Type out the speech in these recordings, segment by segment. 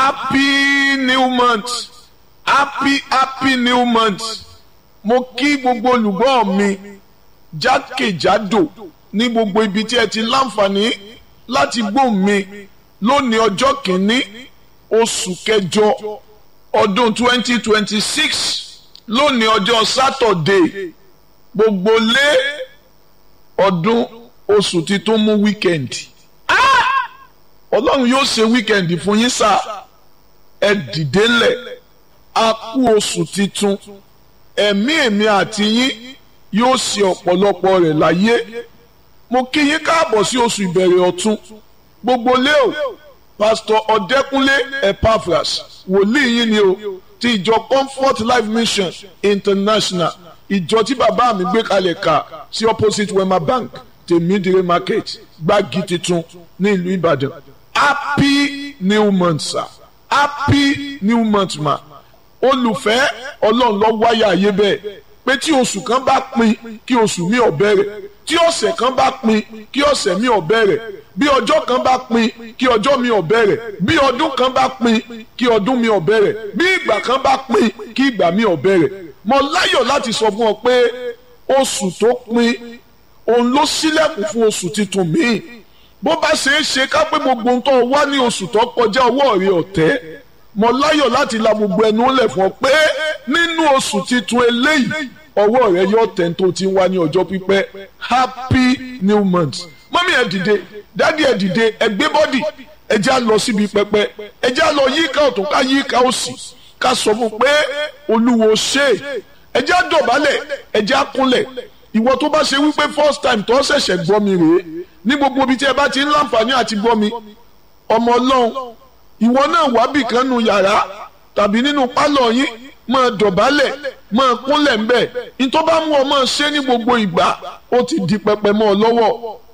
happy new month happy happy new month mo kí gbogbo olùgbọ́ mi jákèjádò ní gbogbo ibi tí ẹ ti láǹfààní láti gbóhùn mi lónìí ọjọ́ kìíní oṣù kẹjọ ọdún twenty twenty six lónìí ọjọ́ sátọ̀dé gbogbo lé ọdún oṣù tí tó mú wíkẹ̀ndì ọlọ́run yóò ṣe wíkẹ̀ndì fún yín sá ẹ dìde ńlẹ̀ a kú oṣù titun ẹ̀mí èmi àti yín yóò ṣe ọ̀pọ̀lọpọ̀ rẹ̀ láyé mo kí yín káàbọ̀ sí oṣù ìbẹ̀rẹ̀ ọ̀tun gbogbo lé o pásítọ̀ ọ̀dẹ́kúnlé epaphras wòlíì yín ni o ti ìjọ comfort life mission international ìjọ tí bàbá mi gbé kalẹ̀ ká sí opposite wema bank tèmídìrí market gbági tuntun ní ìlú ìbàdàn happy new month sir happy new month ma olùfẹ́ ọlọ́run lọ wáyà ayé bẹ́ẹ̀ pé tí oṣù kan bá pin kí oṣù mi ò bẹ̀rẹ̀ tí ọ̀sẹ̀ kan bá pin kí ọ̀sẹ̀ mi ò bẹ̀rẹ̀ bí ọjọ́ kan bá pin kí ọjọ́ mi ò bẹ̀rẹ̀ bí ọdún kan bá pin kí ọdún mi ò bẹ̀rẹ̀ bí ìgbà kan bá pin kí ìgbà mi ò bẹ̀rẹ̀ mo láyọ̀ láti sọ fún ọ pé oṣù tó pin òun ló ṣílẹ̀kùn fún oṣù tuntun míì bó bá ṣe é ṣe ká pé gbogbo ohun tó wá ní oṣù tó kọjá ọwọ́ rẹ ọ̀tẹ́ mo láyọ̀ láti la gbogbo ẹnu lẹ̀ fún ọ pé nínú oṣù tuntun eléyìí ọwọ́ rẹ yóò tẹ̀ tó ti ń wá ní ọjọ́ pípẹ́ happy new month mọ́mí ẹ̀ dìde dádì ẹ̀ dìde ẹ̀ gbé bọ́dì ẹ̀ já lọ síbi pẹpẹ ẹ̀ já lọ yíká ọ̀tún ká yíká òsì ká sọ fún pé olúwo ṣe ẹ̀ já dọ̀bálẹ̀ ẹ̀ já kúnlẹ̀ ìwọ tó bá ṣe wípé first time tó ṣẹ̀ṣẹ̀ gbọ́ mi rèé ní gbogbo ibi tí ẹ bá ti ń láǹfààní àti gbọ́ mi ọmọ ọlọ́run ìwọ náà wábì kan nu yàrá tàbí nínú pálọ̀ yín máa dọ̀bálẹ̀ máa kúnlẹ̀ ńbẹ̀ nítorí bá mú ọ máa ṣe ní gbogbo ìgbà ó ti di pẹpẹ mọ́ ọ lọ́wọ́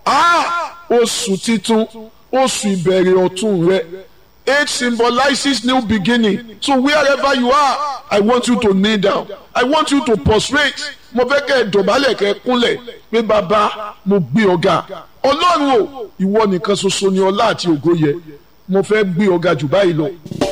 oṣù titun oṣù ìbẹ̀rẹ̀ ọ̀tun rẹ It symbolizes new beginning. So wherever you are, I want you to kneel down. I want you to prostrate. Mo fẹ́ kẹ́ ẹ dọ̀bálẹ̀ kẹ́ ẹ kúnlẹ̀ pé bàbá mo gbé ọ̀gá. Ọlọ́run o, ìwọ nìkan ṣoṣo ni ọlá àti ògo yẹ. Mo fẹ́ gbé ọ̀gá jù báyìí lọ.